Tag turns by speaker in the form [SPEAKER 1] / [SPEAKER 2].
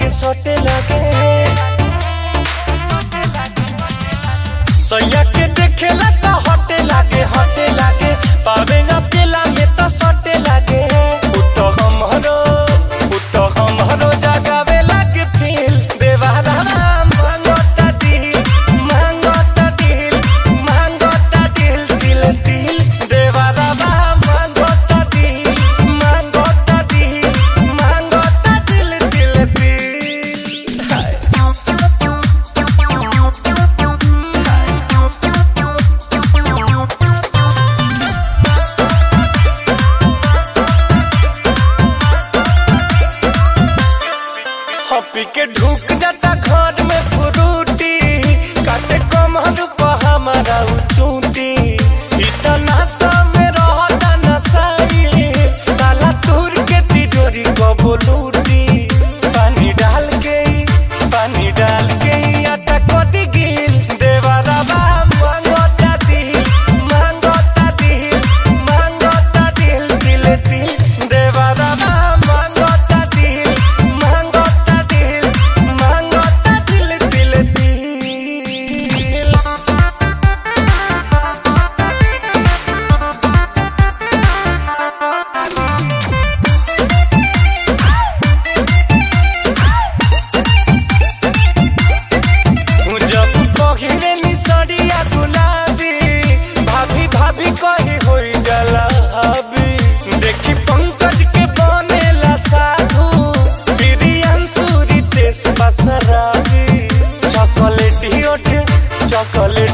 [SPEAKER 1] के सटे लगे सैया के देखेला तो हटे लागे हटे लागे पावे ना केला में तो सटे लागे उतो हमरो उतो हमरो जगावे लागे फील देवारा मांगोता दिल मांगोता दिल मांगोता दिल दिल दिल देवारा मांगोता दिल मांगोता दिल मांगोता दिल दिल दिल हाय हपी के ढुक जाता घर में फ्रूटी काटे कमर पर हमारा चूटी इतना समय रहता नसाई ताला तूर के तिजोरी को बोलूटी पानी डाल के ही पानी डाल के ही आटा को दिगिल देवारा बा मांगोता दिल मांगोता दिल मांगोता दिल दिल दिल देवारा बा मांगोता दिल मांगोता दिल मांगोता दिल दिल दिल जब पहिरे नी सड़िया गुलाबी भाभी भाभी कही होई जलाबी देखी पंकज के बनेला साधु प्रियंशु रितेश बसराबी चॉकलेटी ओठ चॉकलेट